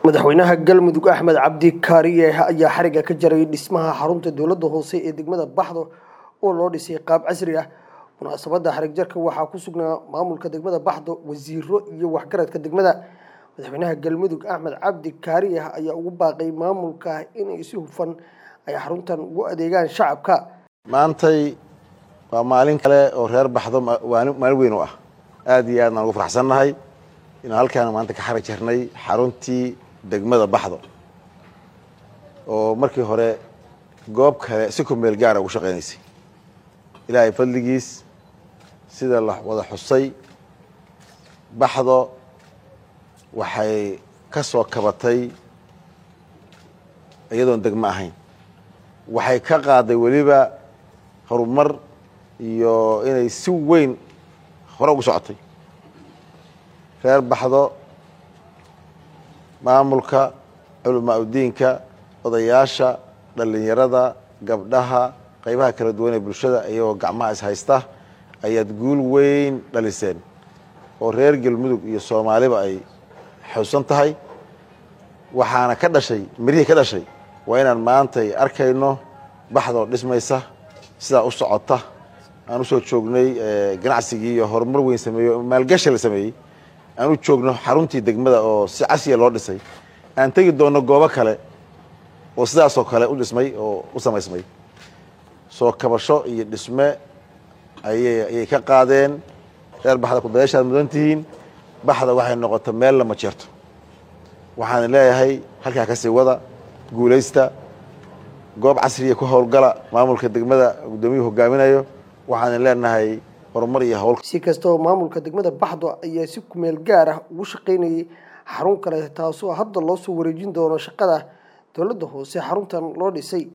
madaxweynaha galmudug axmed cabdi kaariye ayaa xariga ka jaray dhismaha xarunta dowladda hoose ee degmada baxdo oo loo dhisay qaab casri ah munaasabadda xarig jarka waxaa ku sugnaa maamulka degmada baxdo wasiiro iyo waxgaradka degmada madaxweynaha galmudug axmed cabdi kaariye ayaa ugu baaqay maamulka inay si hufan ay xaruntan ugu adeegaan shacabka maantay waa maalin kale oo reer baxdo maalin weyn u ah aad iyo aadnaan ugu faraxsannahay inaan halkaan maanta ka xarig jarnay xaruntii degmada baxdo oo markii hore goob kale si ku meel gaara ugu shaqaynaysay ilaahay fadligiis sida la wada xusay baxdo waxay ka soo kabatay iyadoon degmo ahayn waxay ka qaaday weliba horumar iyo inay si weyn hore ugu socotay reer baxdo maamulka culamaa udiinka odayaasha dhallinyarada gabdhaha qaybaha kala duwan ee bulshada iyagoo gacmaha is haysta ayaad guul weyn dhaliseen oo reer galmudug iyo soomaaliba ay xusan tahay waxaana ka dhashay mirihii ka dhashay waa inaan maantay arkayno baxdoo dhismaysa sidaa u socota aan usoo joognay ganacsigii iyo horumar weyn sameeyo maalgashi la sameeyey aan u joogno xaruntii degmada oo si casriya loo dhisay aan tegi doonno goobo kale oo sidaasoo kale u dhismay oo u samaysmay soo kabasho iyo dhisme ayay ayay ka qaadeen reer baxda kudayaashaad mudan tihiin baxda waxay noqota meel lama jeerto waxaan leeyahay halkaa kasii wada guulaysta goob casriya ku howlgala maamulka degmada guddoomiyuhu hogaaminayo waxaan leenahay horumar iyo howl si kastaba maamulka degmada baxdo ayaa si kumeel gaar ah ugu shaqaynayay xarun kale taasoo hadda loo soo wareejin doono shaqada dowladda hoose xaruntan loo dhisay